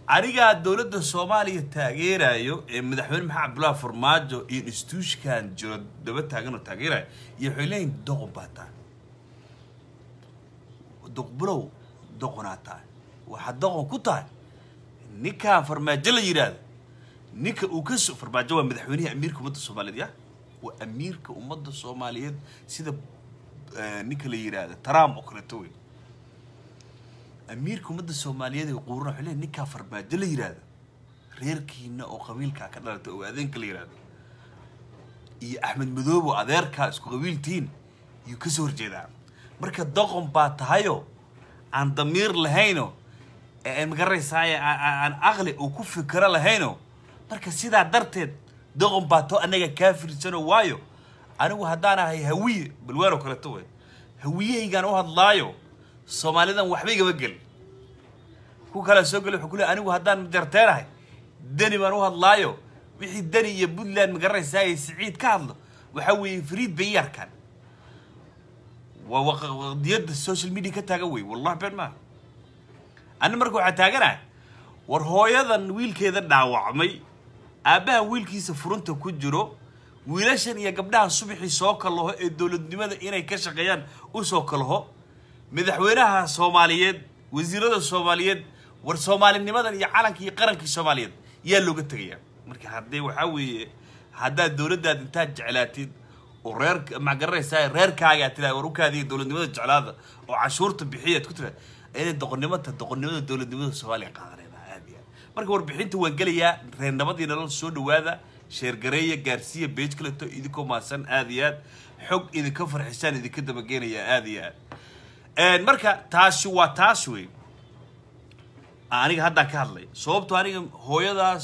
anigaa dowladda soomaaliya taageerayo ee madaxweyne maxamed cabdullaahi farmaajo iyo instituushkan jiro daba taagan oo taageerayo iyo waxay leeyihin doqon baa tahay doqbulow doqonaa tahay waxaad doqon ku tahay ninkaan farmaajo la yidhaahdo ninka uu ka so farmaajo waa madaxweynihii amiirka ummadda soomaaliyeed ya waa amiirka ummadda soomaaliyeed sida eh, ninka la yidhaahdo trump oo kaleeto wey amiirka ummadda soomaaliyeed ee quurana waxay leeyihin ninkaa farmaajo la yidhaahdo reerkiina oo qabiilkaa ka dhalatay oo adeenka la yidhaahdo iyo axmed madoobe oo adeerkaa isku qabiiltihiin yuu ka soo horjeedaa marka doqon baa tahayo aan damiir lahayno ee magaranaysaaye aan aqli uu ku fikiro lahayno marka sidaa darteed doqon baa tao annaga kaa fiirsano waayo anigu haddaan ahay hawiye balwaan oo kaleeto wey hawiyahaygaan u hadlaayo soomaalidan waxba igama gel ku kala soo geli wuxuu ku leey anigu haddaan jarteenahay deni baan u hadlaayo wixii deni iyo puntland magaranaysaay siciid ka hadlo waxaa weeye fariid bay ii arkaan waa waqa- waqdiyadda social media ka taagan wey wallahi been maaha ani marka waxaa taaganahay war hooyadan wiilkeeda dhaawacmay aabbahan wiilkiisa furunta ku jiro wiilashan iyo gabdhahan subaxii soo kalaho ee dowladnimada inay ka shaqeeyaan u soo kalaho madaxweynaha soomaaliyeed wasiirada soomaaliyeed war soomaalinimadan iyo calankii iyo qarankii soomaaliyeed yaa looga tegayaa marka haddee waxaa weeye haddaad dowladdaad intaad jeclaatid oo reer ma garanaysaa reerkaaga aad tiraada war ukaadiya dowladnimada jeclaada oo cashuurta bixiyaad ku tiraada inay doqonnimata doqonnimada dowladnimada soomaaliya qaadanayna aad iyo aad marka warbixinta waan gelayaa reer nabadii nolol soo dhawaada sheergareeya gaarsiiya beej kaleto idinkoo maasan aad iyo aad xog idinka farxisaan idinka dabageenaya aad iyo aad marka taasi waa taas wey aniga haddaan ka hadlay sababto aniga hooyadaas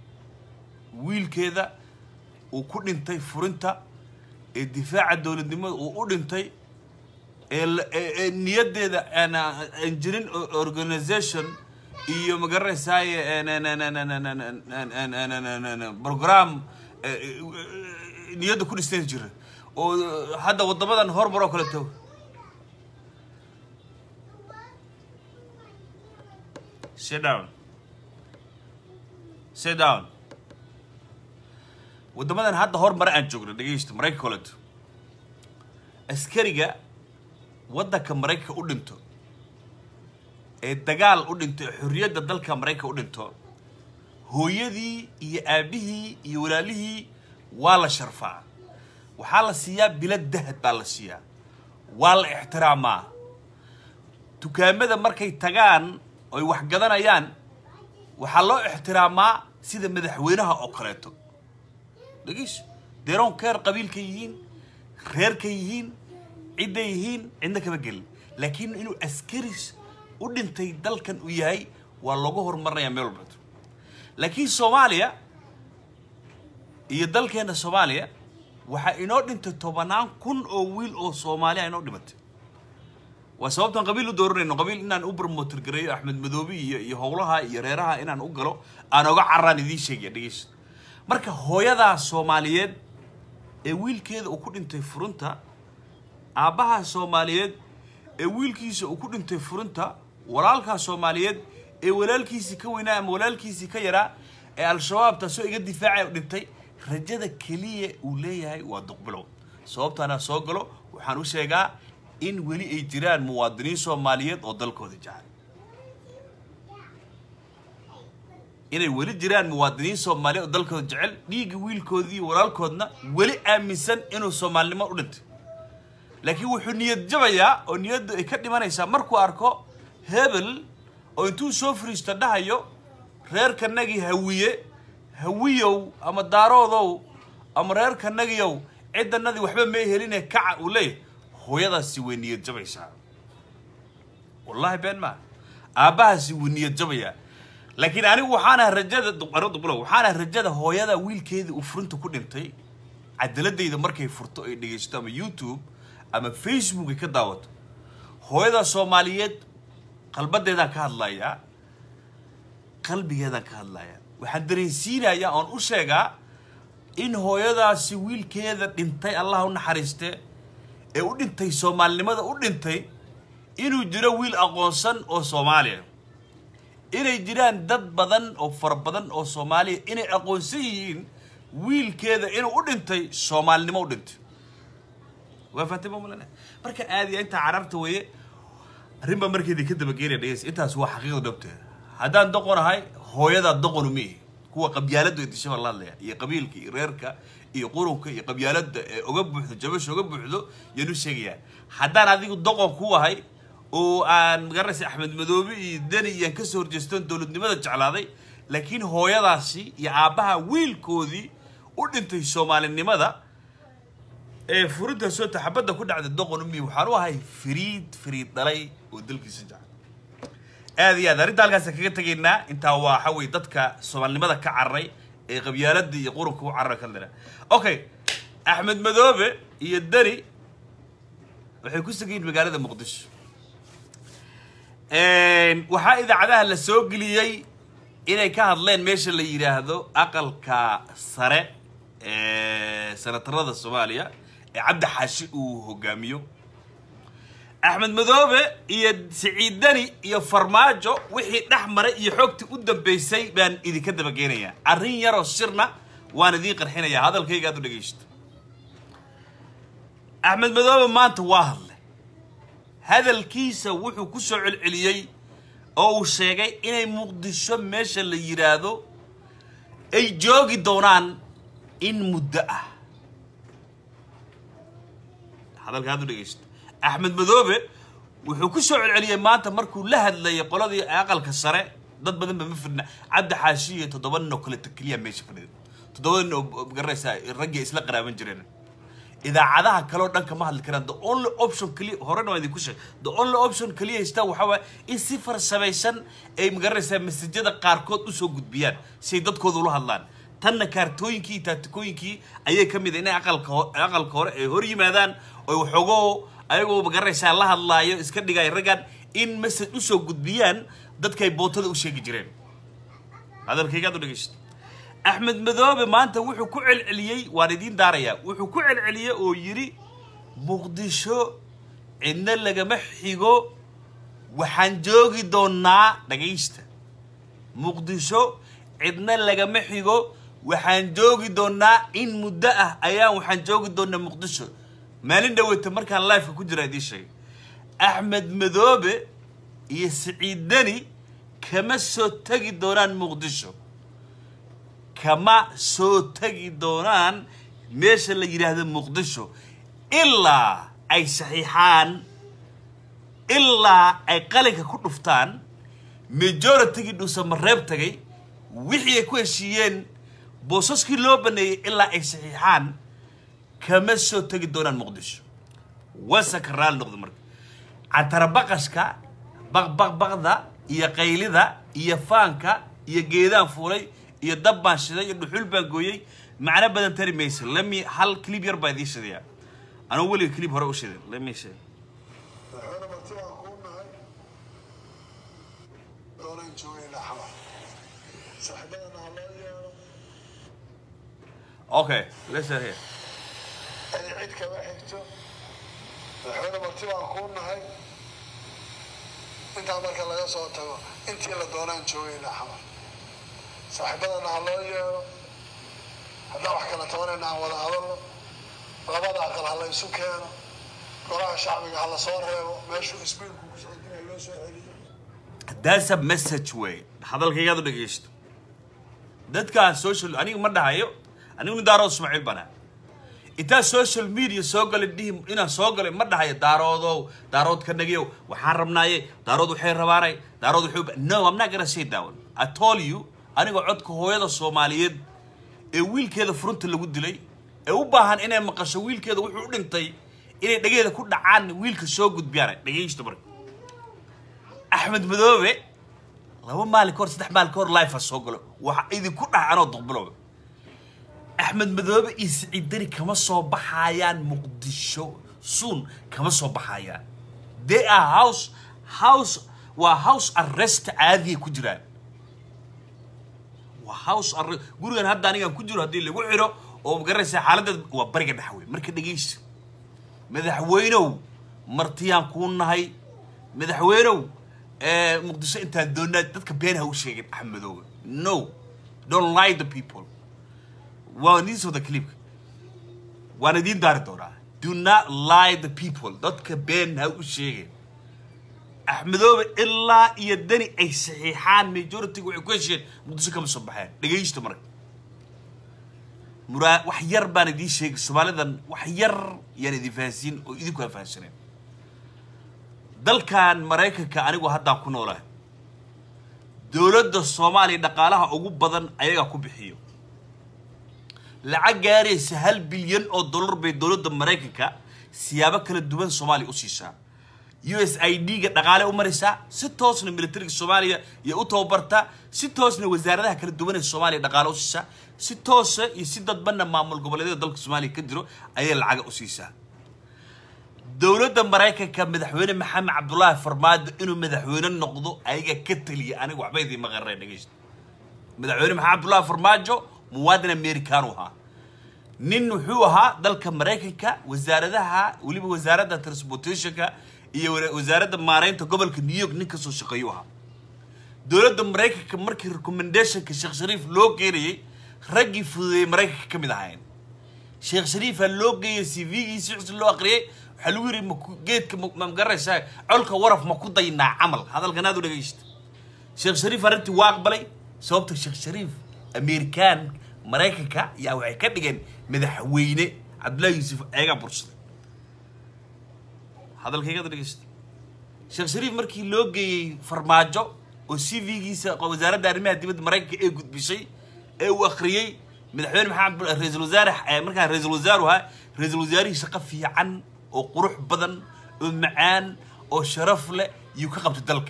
wiilkeeda uu ku dhintay furinta ee difaaca dowladnimada uu u dhintay ee la- ee ee niyaddeeda aan aan jirin o- organization iyo magaranaysaay program eh, eh, niyadda ku dhistan jira oo hadda waddamadan horumar oo kaleeto sit down sit down waddamadan hadda horumar aan joogno dhegeysta maraykanka koleto askariga waddanka maraykanka u dhinto ee dagaal u dhinto ee xorriyadda dalka maraykanka u dhinto hooyadii iyo aabihii iyo walaalihii waa la sharfaa waxaa la siiyaa bilad dahad baa la siiyaa waa la ixtiraamaa dukaamada markay tagaan oy wax gadanayaan waxaa loo ixtiraamaa sida madaxweynaha oo kaleeto dhegeyso deron keer qabiilka yihiin reerka yihiin cidday yihiin cidna kama gelin laakiin inuu askaris u dhintay dalkan uu yahay waa loogu horumarinayaa meel walbato laakiin soomaaliya iyo dalkeena soomaaliya waxaa inoo dhintay tobanaan kun oo wiil oo soomaaliya inoo dhimatay waa sababtaan qabiil u dooranayno qabiil inaan u barmotor gareeyo axmed madoobe iyo iyo howlaha iyo reeraha inaan u galo aan oga carraan idiin sheegaya dhegeyso marka hooyadaa soomaaliyeed ee wiilkeeda uu ku dhintay furunta aabbaha soomaaliyeed ee wiilkiisa uu ku dhintay furunta walaalkaa soomaaliyeed ee walaalkiisii ka weynaa ama walaalkiisii ka yaraa ee al-shabaab taasoo iga difaacaya u dhintay rajada keliya uu leeyahay waa duqbilow sababtaana soo galo waxaan u sheegaa in weli ay jiraan muwaadiniin soomaaliyeed oo dalkooda jecel inay weli jiraan muwaadiniin soomaaliyeed oo dalkooda jecel dhiigga wiilkoodii walaalkoodna weli aaminsan inuu soomaalinimo u dhintay laakiin wuxuu niyad jabayaa oo niyaddu ay ka dhimanaysaa markuu arko hebel oo intuu soo fariisto dhahayo reerkanagii hawiye hawiyow ama daaroodow ama reerkanagiyow ciddanadii waxba may heline kaca uu leeyahay hooyadaasi way niyad jabaysaa wallaahi been maa aabbahaasi wuu niyad jabayaa laakiin anigu waxaana rajada duqaro duqlo waxaana rajada hooyada wiilkeeda uu furinta ku dhintay cadaladayda markay furto ay dhegaysato ama youtube ama facebook ay ka daawato hooyada soomaaliyeed qalbadeedaan ka hadlayaa qalbigeedaan ka hadlayaa waxaan dareensiinayaa oon u sheegaa in hooyadaasi wiilkeeda dhintay allah u naxariiste ee u dhintay soomaalinimada u dhintay inuu jiro wiil aqoonsan oo soomaaliya inay jiraan dad badan oo fara badan oo soomaaliya inay aqoonsan yihiin wiilkeeda inuu u dhintay soomaalinimo u dhintay waa fahatay ma malana marka aadiya intaa carabta weeye arrin baa markeedii ka dabageynaya dhegeys intaas waa xaqiiqda dhabteeda haddaan doqon ahay hooyadaa doqonu ma ihi kuwa qabyaaladu ee disha baa la hadlaya iyo qabiilka iyo reerka iyo qurunka iyo qabyaalada ee uga buuxdo jabasha uga buuxdo yaan u sheegayaa haddaan adigu doqon ku ahay oo aan magaranaysa axmed madoobe iyo deni iyaan kasoo horjeestoon dowladnimada jeclaaday laakiin hooyadaasi iyo aabbaha wiilkoodii u dhintay soomaalinimada ee furinta soo taxabadda ku dhacday doqon umi waxaan u ahay firiid firiid dhalay oo dalkiisa jecel aad iyo aad arrinta halkaas kaga tegaynaa intaa waa waxa weye dadka soomaalinimada ka cararay ee qabyaalada iyo qurunka u cararay ka lena okay axmed madoobe iyo deni waxay ku sugayiin magaalada muqdisho waxaa idaacadaha la soo geliyey inay ka hadleen meesha la yidhaahdo aqalka sare ee senatarada soomaaliya ee cabdi xaashi uu hogaamiyo axmed madoobe iyo siciid deni iyo farmaajo wixii dhex maray iyo xoogtii u dambeysay baan idinka dabageynayaa arrin yaroo sirna waan idiin qarxinayaa hadalkayga aad u dhegaysto axmed madoobe maanta waa hadlay hadalkiisa wuxuu ku soo celceliyey oo uu sheegay inay muqdisho meesha la yidhaahdo ay joogi doonaan in muddo ah hadalka aad u dhegaysto axmed madoobe wuxuu ku soo celceliyey maanta markuu la hadlayay qoladii aqalka sare dad badan ba ma fidna cabdi xaashi iyo toddoba nin oo kale keliya meesha fadhida toddoba nin oo garanaysaa raggii isla qaraaban jireen idaacadaha kaleo dhan kama hadli karaan the only option keliya horena waan idinku sheeg the only option keliya haystaan waxaa waaya in si farsamaysan ay magaranaysaa masajada qaarkood usoo gudbiyaan si ay dadkooda ula hadlaan tanna kaartooyinkii iyo taatikooyinkii ayay ka mid ah inay aqalka ho- aqalka hore ay hor yimaadaan oy waxoogoo ayagoo magaranaysaa la hadlaayo iska dhigay raggan in masaj usoo gudbiyaan dadkay bootada u sheegi jireen hadalkaygaad u dhegeysto axmed madoobe maanta wuxuu ku celceliyey waan idiin daarayaa wuxuu ku celceliyey oo yidhi muqdisho cidna lagama xigo waxaan joogi doonaa dhagaysta muqdisho cidna lagama xigo waxaan joogi doonaa in muddo ah ayaan waxaan joogi doonaa muqdisho maalin dhaweyta markaan lifeka ku jira idiin sheegay axmed madoobe iyo siciid deni kama soo tegi doonaan muqdisho kama soo tegi doonaan meesha la yidhaahdo muqdisho ilaa ay saxiixaan ilaa ay qalinka ku dhuftaan majoritygii dhuusamareeb tagay wixii ay ku heshiiyeen boosaskii loo baneeyey ilaa ay saxiixaan kama soo tegi doonaan muqdisho wasaka raali noqdo marka cantarabaqashka baqbaqbaqda iyo qaylida iyo faanka iyo geedaan fuulay iyo dab baan shiday iyo dhuxul baan gooyey macno badan tari maysa lami hal clip yar baa idiin shidaya anuu weliga clip hore u shiday lami shay waxaana marti baan kuu nahay doonaan joogaynaa xamar saaxiibadana ha loo yeelo okay listen here ani cid kama xigto waxaana marti baan kuu nahay intaa marka laga soo tago intii la doonaan joogaynaa xamar saaxiibadana ha loo yeelo haddaan wax kala tabanayna aan wada hadalno labada aqal ha la isu keeno golaha shacbiga ha la soo reebo meeshuu isbiilku ku socodinaya loo soo celiyo that's a message way hadalkaygaad u dhegeysto dadkaan social aniga ma dhahayo anigu nin daarood ismaaciil bana intaa social media soo galay dhihi inaan soo galay ma dhahayo daaroodow daarood ka nagiyow waxaan rabnaaye daarood waxay rabaanay daarood waxay u- no i'm not gonna say that one i told you aniga codka hooyada soomaaliyeed ee wiilkeeda furunta lagu dilay ee u baahan inay maqasho wiilkeeda wuxuu u dhintay inay dhageeda ku dhacaan wiilka soo gudbiyaan dhegeysto marka axmed madoobe laba maalin ka hor saddex maalin ka hor life soo galo waxa idinku dhaca anoo duqbilow axmed madoobe iyo siciid deni kama soo baxayaan muqdisho soon kama soo baxayaan they are house house waa house arrest caadiya ku jiraan waa house arrest gurigan hadda anigaan ku jiro haddii lagu xiro oo magaranaysa xaaladdeed waa bariga dhexwey marka dhegeysa madaxweynow martiyaan kuu nahay madaxweynow eh, muqdisho intaan doonaa dadka been ha u sheegin axmedooga no don't lie the people waa idiin soo wada clipka waan idiin daari doonaa do not lie the people dadka been ha u sheegin axmedoobe ilaa iyo dani ay saxiixaan majority-ga waxay ku hesheen muqdisho kama soo baxeen dhegaysta marka muraa wax yar baan idiin sheegay soomaalidan wax yar yaan idin fahansiin oo idinku aan fahansaneen dalkan maraykanka anigu haddaan ku noolahay dowladda soomaaliya dhaqaalaha ugu badan ayagaa ku bixiyo lacag gaaraysa hal bilyan oo dollar bay dowladda maraykanka siyaabo kala duwan soomaaliya u siisaa u s i d ga dhaqaale u maraysaa si toosna militariga soomaaliya iyo u tababartaa si toosna wasaaradaha kala duwan ee soomaaliya dhaqaale u siisaa si toosa iyo si dadbanna maamul goboleedyada dalka soomaaliya ka jiro ayay lacaga u siisaa dowladda maraykanka madaxweyne maxamed cabdulaahi farmaajo inuu madaxweyne noqdo ayaga ka taliya aniga waxba idiin maqareen dhegeysta madaxweyne maxamed cabdulaahi farmaajo muwaadin amerikaanu ahaa nin wuxuu ahaa dalka maraykanka wasaaradaha weliba wasaaradda transportationka iyo wa- wasaaradda maareynta gobolka new york nin kasoo shaqeeyu ahaa dowladda maraykanka markii recommendationka sheekh shariif loo geenayay raggii fududeeyey maraykanka ka mid ahayn sheekh shariifa loo geeyay c v-giisi xusn loo aqriyay waxaa lagu yidhi maku- geedka ma ma garanaysaa colka waraf ma ku daynaa camal hadalkan aad u dhegaysta sheekh shariif arrintii waa aqbalay sababta sheekh shariif amerikaan maraykanka yaa waxay ka dhigeen madaxweyne cabdullahi yuusuf ayagaa bursaday hadalkaygaad dhegaysta sheekh shariif markii loo geeyey farmaajo oo c v-giisa wasaaradda arrimaha dibadda maraykanka ee gudbisay ee uu akhriyey madaxweyne maxamed abdul- ra-iisul wasaare eh, markaa ra-iisul wasaaru ahaa ra-iisul wasaarihii shaqo fiican oo qurux badan oo macaan oo sharaf leh iyuu ka qabtay dalka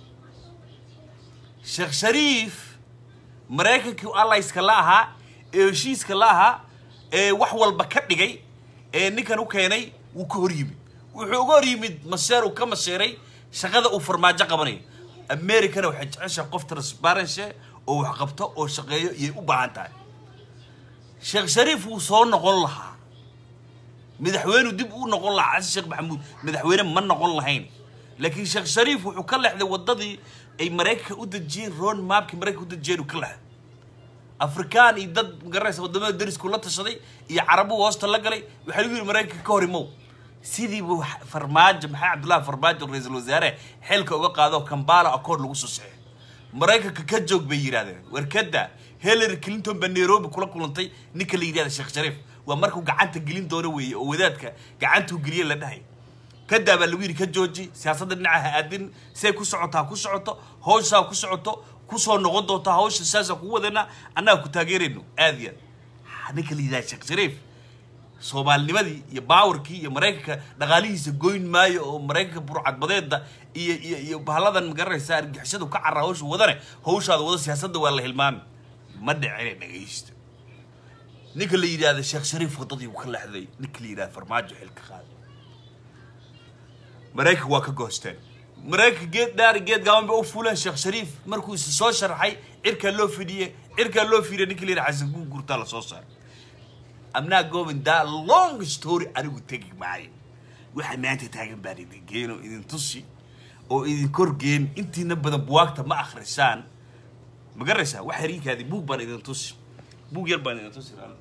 sheekh shariif maraykankii allayska la ahaa ee heshiiska la ahaa ee wax walba ka dhigay ee ninkan u keenay wuu ka hor yimid wuxuu uga hor yimid maseer uu ka maseeray shaqada uu farmaajo qabanayo americana waxay jeceshahay qof transparency oo wax qabto oo shaqeeyo iyay u baahan tahay sheekh shariif wuu soo noqon lahaa madaxweynu dib u noqon lahaa xasan sheekh maxamuud madaxweyne ma noqon lahayn laakiin sheekh shariif wuxuu ka leexday wadadii ay maraykanka u dejiyeen road mapkii maraykanka u dejiyeen uu ka leexday afrikaan iyo dad magaranaysa wadamada derisku la tashaday iyo carabuhu hoosta la galay waxaa lagu yidhi maraykanka ka hor imow sidiiba wax- farmaajo maxaa cabdullaahi farmaajo ra-iisul wasaare xilka uga qaado kambala accord lagu soo saxeeyo maraykanka ka joog bay yidhahdeen warkada hillary clinton baa nairobi kula kulantay ninka la yidhahda sheekh shariif waa markuu gacanta gelin doono weeye oo wadaadka gacantuu geliye la dhahay kadaa baa lagu yidhi ka jooji siyaasadda dhinaca ha aadin siay ku socoto ha ku socoto hawshaa ku socoto kusoo noqon doonta hawsha saasaa kugu wadana annaga ku taageerayno aad iyo aad ninka la yidhahda sheekh shariif soomaalinimadii iyo baawarkii iyo maraykanka dhaqaalihiisa goyn maayo oo maraykanka burcadbadeeda iyo iyo iyo bahalladan magaranaysa argixisadu ka carra hawsha wadane hawshaada wada siyaasadda waa la hilmaami ma dhicine dhegaysta ninka la yidhahda sheekh shariif wadadii uu ka leexday ninka la yidhahda farmaajo xilka qaaday maraykanka waa ka goosteen maraykanka geed dhaari geed gaaban bay u fuuleen sheekh shariif markuu isa soo sharaxay cirkaa loo fidhiye cirkaa loo fidhiye ninka la yidhahda xasan guurguurtaa la soo saaray I'm not going that long story anigu tegi maayo waxa maanta taagan baan idin geeno idin tusi oo idin korgeen intiina badan buwaagta ma akhrisaan ma garanaysaa wax hariinkaadi buug baan idin tusi buug yar baan idin tusi raali.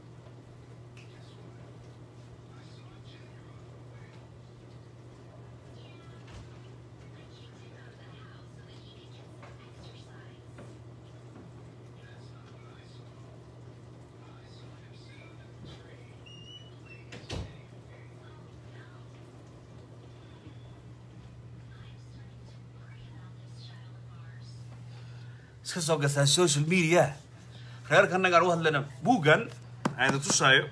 iska soo gastaa social media reerka annagaan u hadlayna buuggan aan idin tusaayo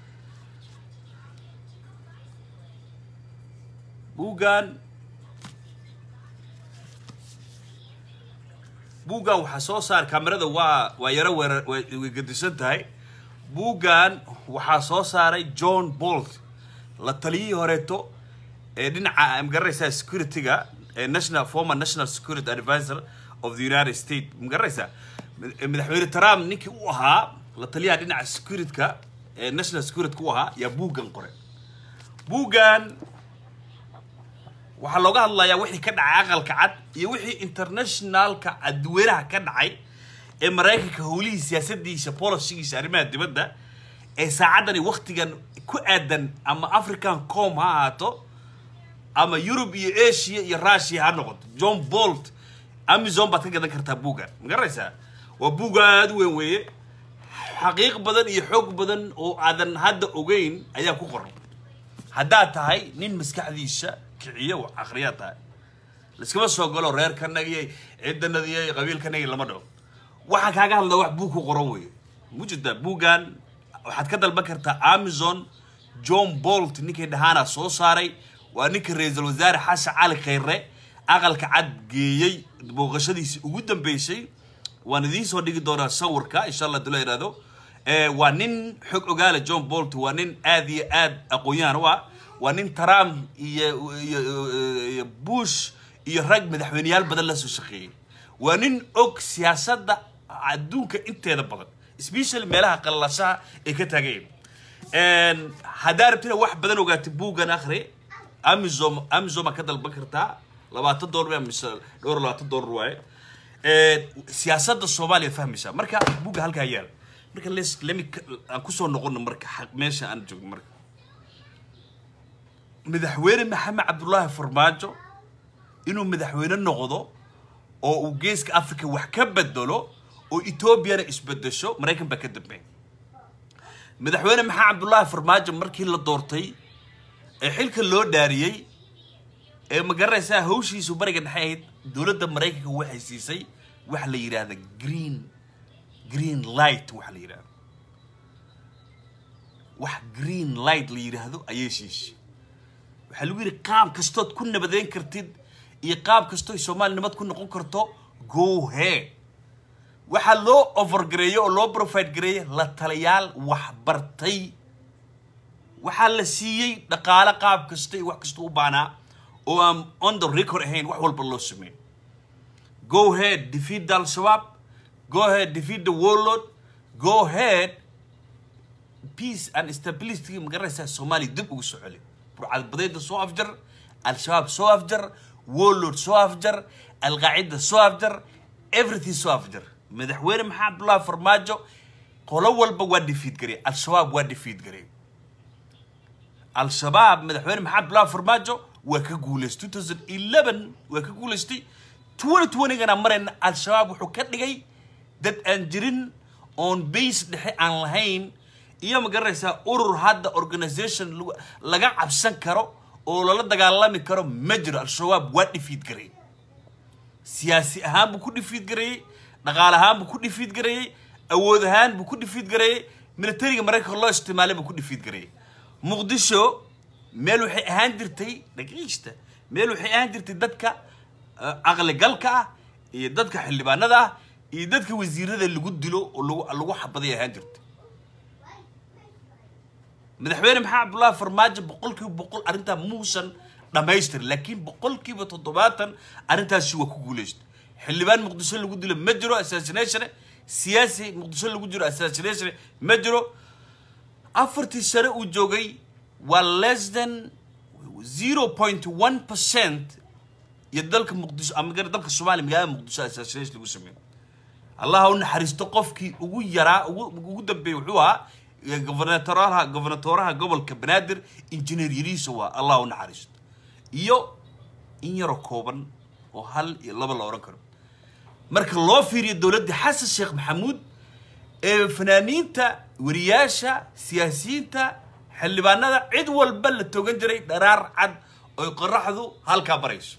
buuggan buuggan waxaa soo saar kamerada waa waa yaro weerar way way gedisan tahay buuggan waxaa soo saaray john bolt la taliyihii horeeto ee dhinaca magaranaysaa security-ga ee national former national security advisor of the united states magaranaysaa mad- madaxweyne trump ninkii u ahaa la taliyaha dhinaca security-ka ee national security-ka u ahaa yaa buuggan qoray buuggan waxaa looga hadlayaa wixii ka dhacay aqalka cad iyo wixii internationalka adweynaha ka dhacay ee maraykanka howlihii siyaasadiisa policigiisa arrimaha dibadda ee saacaddani waktigan ku aadan ama african com ha ahaato ama yurub iyo asia iyo russia ha noqoto john bolt amazon baad ka gadan kartaa buuggan ma garanaysaa waa buug aada u weyn weeye xaqiiq badan iyo xoog badan oo aadan hadda ogeyn ayaa ku qoran haddaad tahay nin maskaxdiisa kiciyo wax akhriyaa tahay laiskama soo galo reerkanagiyay ciidanadiyay qabiilkanagii lama dhaho waxaa kaaga hadlaa wax buug ku qoran weeye mujida buuggan waxaad ka dalban kartaa amazon john bolt ninkii dhahaana soo saaray waa ninka ra-iisul wasaare xasan cali khayre aqalka cad geeyey booqashadiisi ugu dambeysay waan idiin soo dhigi doonaa sawirka insha allah dula ihahdo waa nin xog ogaala john bolt waa nin aad iyo aad aqoon-yahan u ah waa nin trump iyo iyo bush iyo rag madaxweyneyaal badan la soo shaqeeyey waa nin og siyaasadda adduunka inteeda badan especially meelaha qallasaha ay ka taageen haddaa rabtina wax badan ogaatay buuggan akhri amazon amazon baa ka dalban kartaa labaatan dollar mise dhowr labaatan dollar waaye siyaasadda soomaaliya fahmaysaa marka buugga halkaa yaal marka les lemi aan kusoo noqono marka xaq meesha aan joogno marka madaxweyne maxamed cabdullaahi farmaajo inuu madaxweyne noqdo oo uu geeska africa wax ka bedelo oo etoobiyana isbedesho maraykan baa ka dambeey madaxweyne maxamed cabdullaahi farmaajo markii la doortay ee xilka loo dhaariyey ee ma garanaysaa hawshiisu bariga dhexe ahayd dowladda maraykanka waxay siisay waxa la yidhaahda green green light waxa la yidhahdo wax green light la yidhaahdo ayay siisay waxaa lagu yidhi qaab kastood ku nabadeyn kartid iyo qaab kastoo soomaali nabad ku noqon karto go he waxaa loo overgareeyey oo loo profide gareeyey la taliyaal waxbartay waxaa la siiyey dhaqaale qaab kasta iyo wax kasta u baanaa oo aan on the record ahayn wax walba loo sameyn go head defeat the al-shabaab go ahead defeat the warlord go ahead peace and stability ma garanaysaa soomaaliya dib ugu soo celi burcadbadeeda soo afjar al-shabaab soo afjar warlord soo afjar alqaacida soo afjar everything soo afjar madaxweyne maxamed abdullahi farmaajo qolo walba waa defeat garey al-shabaab waa defeat garey al-shabaab madaxweyne maxamed abdullahi farmaajo waa ka guulaystay 2011 waa ka guulaystay 2020gana marayna al-shabaab wuxuu ka dhigay dad aan jirin oon base dhexe aan lahayn iyo ma garanaysaa urur hadda organisation laga cabsan karo oo lala dagaalami karo ma jiro al-shabaab waa dhifiid gareeyey siyaasi ahaan buu ku dhifiid gareeyey dhaqaale ahaan buu ku dhifiid gareeyey awood ahaan buu ku dhifiid gareeyey militariga maraykanka loo isticmaalay buu ku dhifiid gareeyey muqdisho meel waxay ahaan jirtay dhagiista meel waxay ahaan jirtay dadka caqligalka ah iyo dadka xildhibaanada ah iyo dadka wasiirada lagu dilo oo lagu lagu xabaday ahaan jirtay madaxweyne maxamed cabdullaahi farmaajo boqolkiiba boqol arrintaa muusan dhammaystirin laakiin boqolkiiba toddobaatan arrintaasi waa ku guulaystay xildhibaan muqdisho lagu dilo ma jiro assassination siyaasi muqdisho lagu jiro assassination ma jiro afartii sane uu joogay waa less than zero point one percent iyo dalka muqdisho ama dalka soomaaliya magaalada muqdisho assassination lagu sameeyo allah u naxariisto qofkii ugu yaraa ugu ugu dambeeyey wuxuu ahaa gobernatoraha gobernatoraha gobolka banaadir injineer yariiso waa allah u naxariisto iyo in yaroo kooban oo hal iyo laba la odhan karo marka loo fiiriyo dowladda xasan sheekh maxamuud ee fanaaniinta wariyaasha siyaasiyiinta xildhibaanada cid walba la togan jiray dharaar cad oy qoraxdu halkaa barayso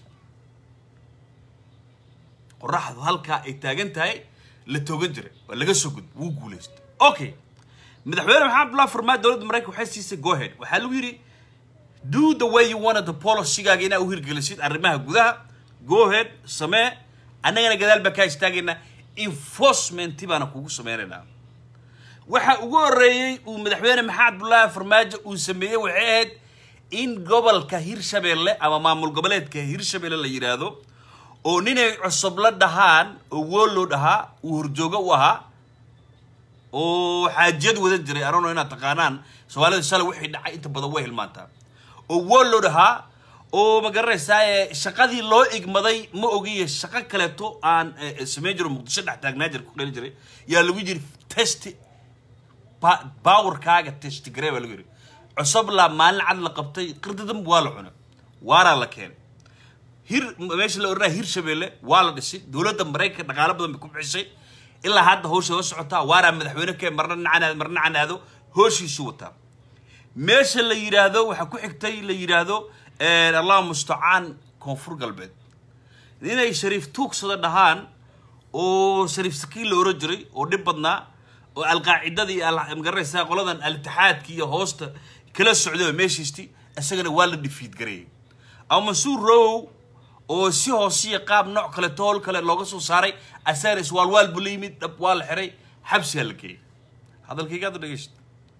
qoraxdu halkaa ay taagan tahay la togan jiray waa laga soo gud wuu guulaystay okay madaxweyne maxamed abdullahi farmaajo dowladda maraykanka waxay siisay gohead waxaa lagu yidhi do the way you wanted the policygaaga inaa u hirgelisid arrimaha gudaha gohead samee annagana gadaal baa kaa istaagaynaa enforcementi baana kugu sameynaynaa waxa ugu horreeyey uu madaxweyne maxamed abdullaahi farmaajo uu sameeyey waxay ahayd in gobolka hirshabeelle ama maamul goboleedka hirshabeelle la yidhaahdo oo ninay cusub la dhahaan oo wooloo dhahaa uu horjoogo u ahaa oo xaajiyad wadan jiray arono inaad taqaanaan soomaalida shalay wixii dhacay inta badan way hilmaantaa oo wooloo dhahaa oo ma garanaysaa shaqadii loo igmaday ma ogiye shaqo kaleeto aan eh, samayn jiro muqdisho dhex taagnaa jir ku qeli jiray yaa lagu jiri test ba- powerkaaga test garee baa lagu yiri cusublaa maalin cad la qabtay qirdadan waa la cunay waaraa la keenay hir meesha la oranaya hir shabeelle waa la dhisay dowladda maraykanka dhaqaalo badan bay ku bixisay ilaa hadda hawsha la socotaa waaraa madaxweyne kee marna nacanaado marna nacanaado hooshiisu wataa meesha la yidhaahdo waxaa ku xigtay la yidhaahdo eh, allah mustacaan koonfur galbeed inay shariif tuugsada dhahaan oo shariif sakiin la oran jiray oo dhib badnaa oo alqaacidada iyo al- magaranaysaa qoladan al-itixaadka iyo hoosta kala socday oo meeshiisti isagana waa la dhifiid gareeyay ama mansuur row oo si hoosiya qaab nooc kale tool kale looga soo saaray asagana iswaalwaal buu la yimid dhab waa la xiray xabsigaa la geeyay hadalkayga hadda dhegeysta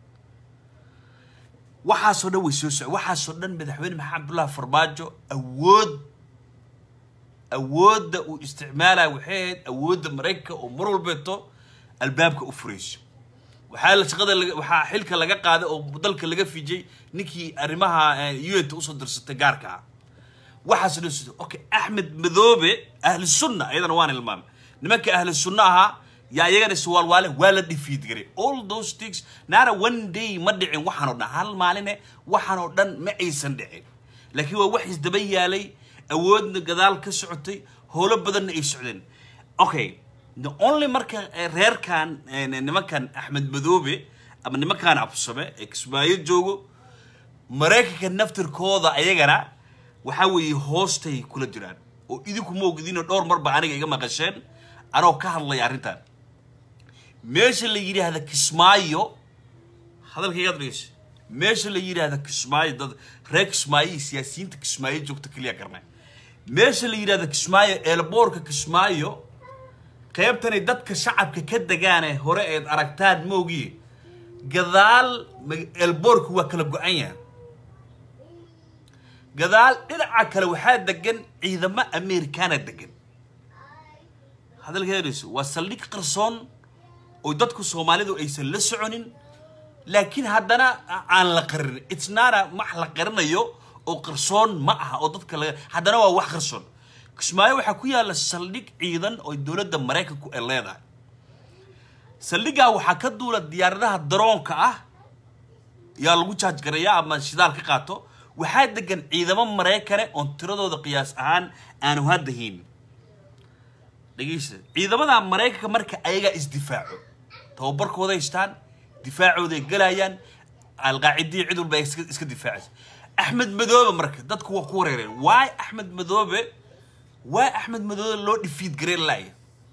waxaasoo dhan way soo soco waxaasoo dhan madaxweyne maxamed abdullahi farmaajo awood awoodda uu isticmaalaya waxay ahayd awoodda maraykanka oo mar walbeeto albaabka u furayso waxaa la shaqada laga- waxaa xilka laga qaaday oo dalka laga fijay ninkii arrimaha un-ta usoo dirsatay gaarka ah waxaas dhan sida okay axmed madoobe ahli sunna ayadana waan ilmaamay nimanka ahli sunna ahaa yaa iyagana iswaalwaale waa la dhifiid garay all those things naara one day ma dhicin waxaan oo dhan hal maaline waxaan oo dhan ma aysan dhicin laakiin waa wax isdaba yaalay awoodna gadaal ka socotay howlo badanna ay socdeen okay the only marka eh, reerkan eh, nimankan axmed madoobe ama nimankan absame ee kismaayo joogo maraykanka naftirkooda ayagana waxaa weeye hoostay kula jiraan oo idinku ma ogidinoo dhowr marba aniga iga maqasheen anoo ka hadlaya arrintan meesha la yidhaahda kismaayo hadalkaygaad dhegeysa meesha la yidhaahda kismaayo dad reer kismaayo iyo siyaasiyiinta kismaayo joogta keliya garnay meesha la yidhaahda kismaayo eelboorka kismaayo qaybtanay dadka shacabka ka degaane hore eed aragtaan moogiye gadaal ma- eelboorka waa kala go-an yahay gadaal dhinaca kale waxaa degan ciidamo amerikaana degan hadalkeedayso waa saldhig qarsoon oo dadku soomaalidu aysan la soconin laakiin haddana a- aan la qarin itsnaana wax la qarinayo oo qarsoon ma aha oo dadka laga haddana waa wax qarsoon kismaayo waxaa ku yaalla saldhig ciidan oo dowladda maraykanku ay leedahay saldhiggaa waxaa ka duula diyaaradaha daroonka ah yaa lagu jaaj garayaa ama shidaal ka qaato waxaa degan ciidamo maraykane oon tiradooda qiyaas ahaan aanu hadda haynin dhegeysta ciidamada maraykanka marka ayagaa isdifaaco tababarkooda haystaan difaacooday galayaan alqaacidii cid walba ay iska iska difaacaysa axmed madoobe marka dadku waa ku wareereen waay axmed madoobe waay axmed madoobe loo dhifiid gareen laaya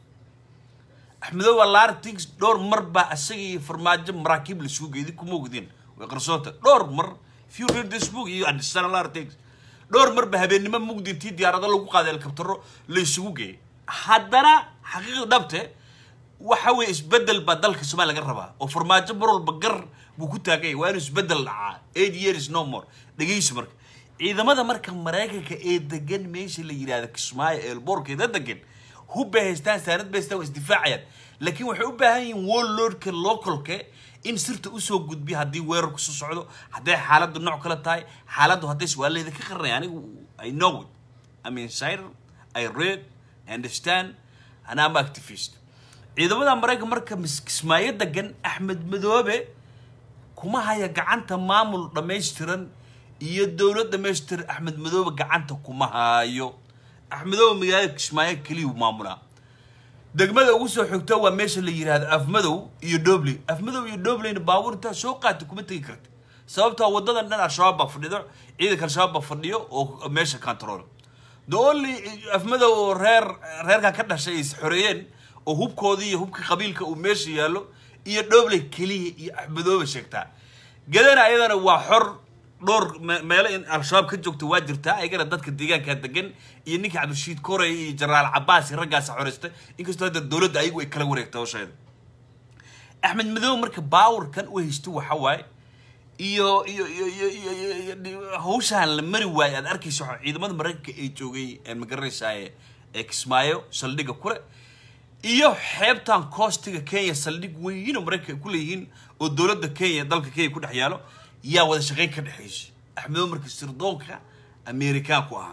axmedoobe lartings dhowr mar baa asaga iyo farmaajo maraakiib la isugu geeyay kuma ogdin way qarsoonta dhowr mar if you read this book you understand a lot of things dhowr mar ba habeennimo mugdi intii diyaarado lagu qaaday helikabtaro la isugu geeyay haddana xaqiiqda dhabte waxa weeye isbedel baa dalka soomaaliya laga rabaa oo farmaajo mar walba gar buu ku taagay waa inuu isbedel dhacaa eight years no more dhegeyso marka ciidamada marka maraykanka ee degan meesha la yidhaahdo kismaayo eelboorkeeda degan hubbay haystaan saanad bay haystaan waa isdifaacayaan laakiin waxay u baahan yihiin warlordka localka in sirta usoo gudbiya haddii weerarku soo socdo hadday xaaladdu nooc kale tahay xaaladdu hadday su'aalaheeda ka qaranaya anigu i know it i'm insider i read I understand and I'm activist ciidamada maraykan marka mis- kismaayo degan axmed madoobe kuma haya gacanta maamul dhammaystiran iyo dowlad dhammaystiran axmed madoobe gacanta kuma hayo axmed madoobe magaalada kismaayo keliyuu maamulaa degmada ugu soo xigto waa meesha la yidhaahdo afmadow iyo dhobley afmadow iyo dhobleyna baabuur intaa soo qaata kuma tegi karta sababtaa wadadan dhan al-shabaab baa fadhido ciidanka al-shabaab baa fadhiyo oo meesha control the only afmadow oo reer reerkan ka dhashay ay is xoreeyeen oo hubkoodii iyo hubka qabiilka uu meesha yaallo iyo dhobley keliya iyo axmedoobe sheegtaa gadana ayadana waa xor dhowr me- meelo in al-shabaab ka joogto waa jirtaa ayagana dadka deegaanka degan iyo ninka cabdirashiid korey iyo jenaraal cabaas iyo raggaasa xoreystay inkastoo hadda dowladda ayagu ay kala wareegtay hawsheeda axmed madoobe marka baawarkan u haysto waxa waaye iyo iyo iyo iyo iyo iyo iyo dhi- hawshaan la mari waayo aad arkayso waxa ciidamada maraykanka ee joogay ee magaranaysaa ee ee kismaayo saldhigga kule iyo xeebtan koostiga kenya saldhig weyn oo maraykanka ay ku leeyihiin oo dowladda kenya dalka kenya ku dhex yaalo yaa wada shaqayn ka dhexaysa axmedo marka sirdoonka amerikaanku ahaa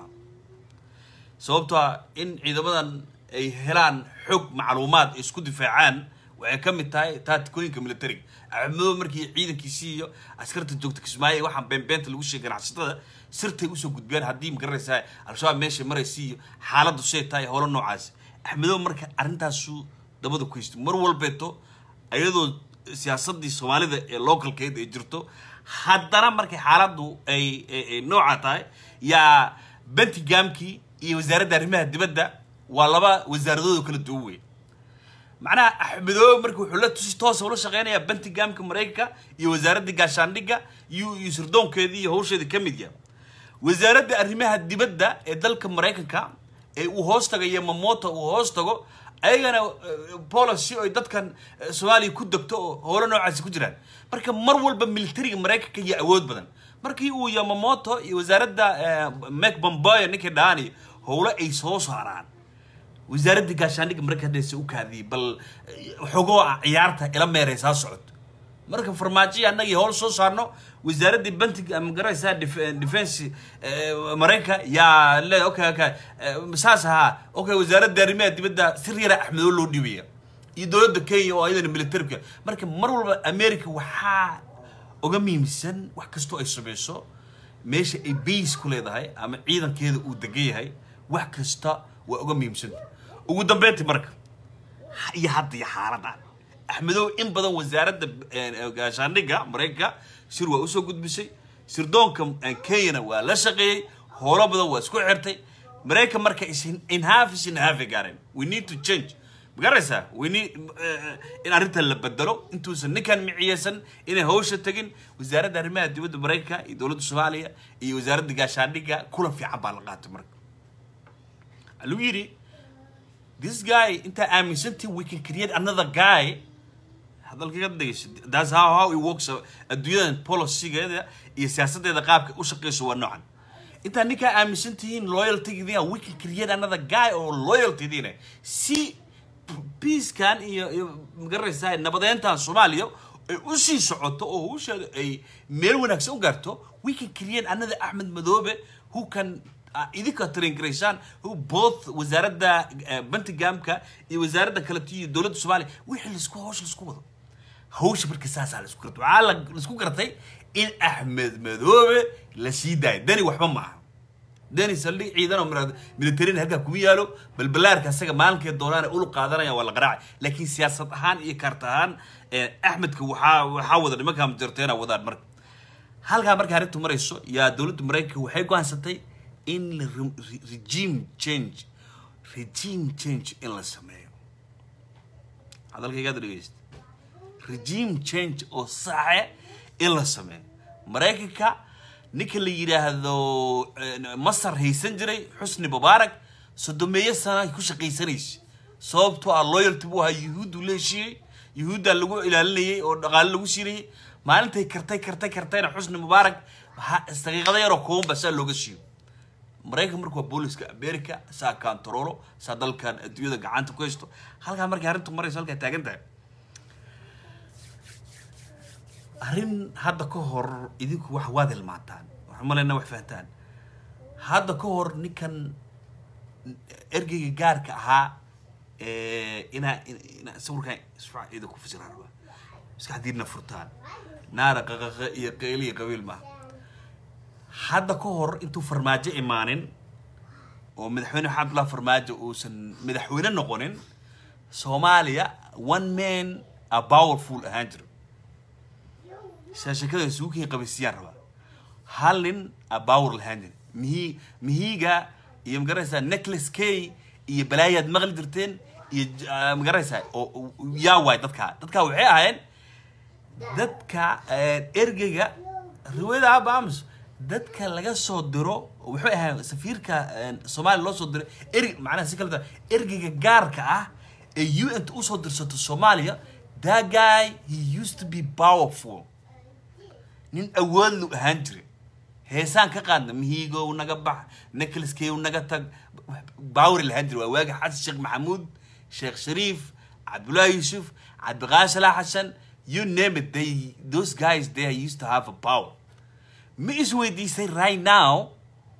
sababtoo ah in ciidamadan ay helaan xog macluumaad ay isku difaacaan waxay ka mid tahay taatikooyinka militariga axmedo markii ciidankiisii iyo askarta joogta kismaayo waxaan beenbeenta lagu sheegay ganacsatada sirtay usoo gudbeen haddii magaranaysaa al-shabaab meeshay maraysa iyo xaaladdu say tahay howlo noocaas axmedo marka arrintaasu dabada ku haystay mar walbeeto iyadoo siyaasadii soomaalida ee localkeed ay jirto haddana markay xaaladdu ay ay- ay nooca tahay yaa bentigamkii iyo wasaaradda arrimaha dibadda waa laba wasaaradooda kala duwan wey macnaha axmedoobe marka wuxuu la tusi toosa ula shaqeynayaa bentigamka maraykanka iyo wasaaradda gaashaandhigga iyo iyo sirdoonkeedii iyo hawsheedii ka mid yaha wasaaradda arrimaha dibadda ee dalka maraykanka ee uu hoos tagayo mamoto uu hoos tago ayagana eh, policy ay dadkan eh, soomaaliya ku degto oo howlo noocaasi ku jiraan marka mar walba militariga maraykanka iyo awood badan markii uu yamamoto iyo wasaaradda mek bomboyo ninkii dhahaan iyo howlo ay soo saaraan wasaaradda gaashaandhigga maraykanka hadaysa u kaadiyey bal eh, xogoo ah ciyaarta ila meeraysaa socoto marka farmaajo annagii howl soo saarno wasaaraddii bantiga magaraysaa defense eh, maraykanka yaa le okay okay eh, saas ahaa okay wasaaradda arrimaha dibadda sir yara axmedoo loo dhiibaya iyo dowladda kenya oo ayadana militarika marka mar walba america waxaa uga muhiimsan wax kastoo ay samayso meesha ay base ku leedahay ama ciidankeeda uu degan yahay wax kasta waa uga muhiimsan ugu dambeyntii marka iyo hadda iyo xaaladan axmedow in badan wasaaradda eh, gaashaandhigga maraykanka shir waa usoo gudbisay sirdoonka eh, kenyana waa la shaqeeyey howlo badan waa isku xirtay maraykan marka is in half is in half ay gaareen we need to change magaraysaa we need eh, in arrintan la bedelo intuusan ninkan miciyeysan inay hawsha tegin wasaaradda arrimaha dibadda maraykanka iyo dowladda soomaaliya iyo wasaaradda gaashaandhigga kulan fiican baa la qaatay marka waxaa lagu yidhi this guy intaa aaminsantii we can create another guy hadalkaga dhegeysa that's how how it works adduunyadan policygeeda iyo siyaasadeeda qaabka u shaqeyso waa noocan intaa ninkaa aaminsan tihiin loyaltygiina we can create another guy oo loyaltydiina si peacekan iyo iyo magaraysaa nabadeyntan soomaaliya ay usii socoto oo hawsheeda ay meel wanaagsan u gaarto we can create another axmed madoobe who can uh, idinka traingaraysaan who both wasaaradda uh, bantigamka iyo wasaaradda kaleto iyo dowladda soomaaliya wixii laisku hawsha laisku wado hawsha marka saasaa laisku gartay waxaa la laisku gartay in axmed madoobe la sii daayo dani waxba ma aha dani saldhig ciidan oo mira- militarin halkaa kuma yaalo balbalaarka asaga maalinkee doonaana ulu qaadanaya waa la qaraacay laakiin siyaasad ahaan iyo kaarta ahaan eh, axmedka waxaa waxaa wada nimankaa majarteena wadaan marka halkaa marka arrintu marayso yaa dowladda maraykanka waxay go'aansatay in la re- re- regime change regime change in la sameeyo hadalkaygaad dhegeysta regime change oo saxe in la sameeyo maraykanka ninka la yidhaahdo eh, masar haysan jiray xusni mubaarak sodomeeyo sana ku shaqaysanaysa sababtoo ah loyalty buu ahaa yuhuuddu la heshiiyey yuhuuddaa lagu ilaalinayay oo dhaqaale lagu siinayay maalintay kartay kartay kartayna xusni mubaarak ha- daqiiqado yaroo kooban baa saa looga siiyo maraykan marka waa booliska america saa kantaroolo saa dalkan adduunyada gacanta ku haysto halkaa markay arrintu marayso halkaa taagan tahay arrin hadda ka hor idinku wax waad hilmaataan waxaan malaynaa wax fahantaan hadda ka hor ninkan ergeyga gaarka ahaa eh, inaa inaa sawirkan isfac ida ku fasiraan rabaa maskaxdiina furtaan naara qaqaqa iyo qeyli iyo qabiil maaha hadda ka hor intuu farmaajo imaanin oo madaxweyne maxamed abdullahi farmaajo uusan madaxweyne noqonin soomaaliya one man a powerful ahaan jiro shaashakada suukiin qabaysiyaan rabaa hal nin a power lahaan jira mihi mihiga iyo magaraysaa necklace kay iyo balaayaad maqli jirteen iyo j- ah, magaraysaa oo oo- yaa waay dadkaa dadkaa waxay ahaayeen dadka eh, ergeyga riwaayada abamus dadka laga soo diro wuxuu ahaa safiirka eh, soomaaliya loo soo diray erg macnaha si kale taa ergeyga gaarka ah ee u n ta usoo dirsato soomaaliya that guy he used to be powerful nin awood lu ahaan jiray heesaan ka qaadna mihiigow naga bax neclaskew naga tag baawri lahaan jiray waa waagi xasan sheekh maxamuud sheekh shariif cabdullaahi yuusuf cabdiqaadi salaax xasan you name it they those guys they used to have a power ma isweydiisay right now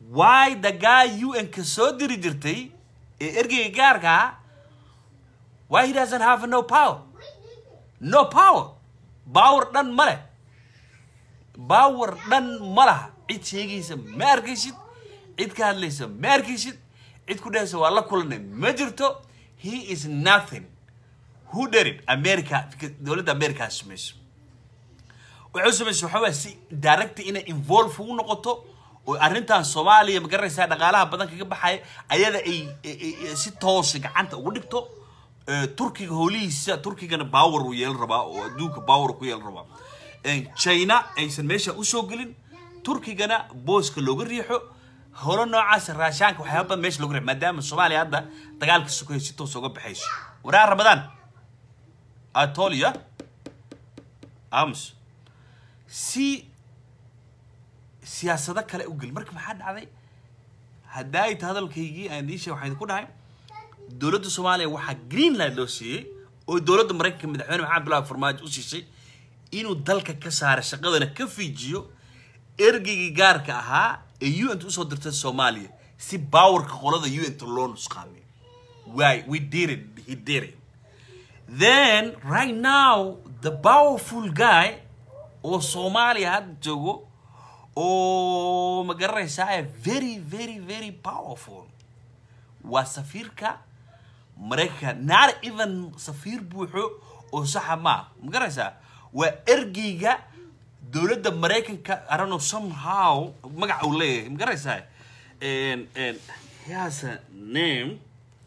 why the guy un ka soo diri jirtay ee ergeyga gaarka ah why he doesn't have no power no power power dhan ma leh power dhan ma laha cid sheegaysa ma arkaysid cid ka hadlaysa ma arkaysid cid ku dhehaysa waa la kulanay ma jirto he is nothing who did it america dowladda america samayso waxay samaysa waxaa waaya si direct inay involve ugu noqoto oo arrintan soomaaliya ma garanaysaa dhaqaalaha badan kaga baxaya ayada ay ay- ay- si toosa gacanta ugu dhigto Eh, turkiga howlihiisa turkigana power uu yeelan rabaa oo adduunka power ku yeelan rabaa Eh, china aysan meesha usoo gelin turkigana booska looga riixo holo noocaas raashaanka waxyaaba badan meesha looga riixo maadaama soomaaliya hadda dagaalka sukaya si toos uga baxayso waraa ramadaan atolia ams si siyaasado kale u gel marka maxaa dhacday haddaa ay ta hadalkaygii aan idiin sheeg waxaan idinku dhahay dowladda soomaaliya waxaa greenland loo siiyey oo dowladda maraykanka madaxweyne maxamed abdullahi farmaajo u siisay inuu dalka ka saara shaqadana ka fiijiyo ergeygii gaarka ahaa ee un usoo dirtay soomaaliya si baawarka qolada un loo nusqaamiyo why we did it he did it then right now the powerful guy oo soomaaliya hadda joogo oo ma garanaysaa very very very powerful waa safiirka maraykanka not even safiir buuxo oo saxa maa ma garanaysaa waa ergeyga dowladda maraykanka I don't know somehow magaca uu leeyahay ma garanaysaa And- and he has a name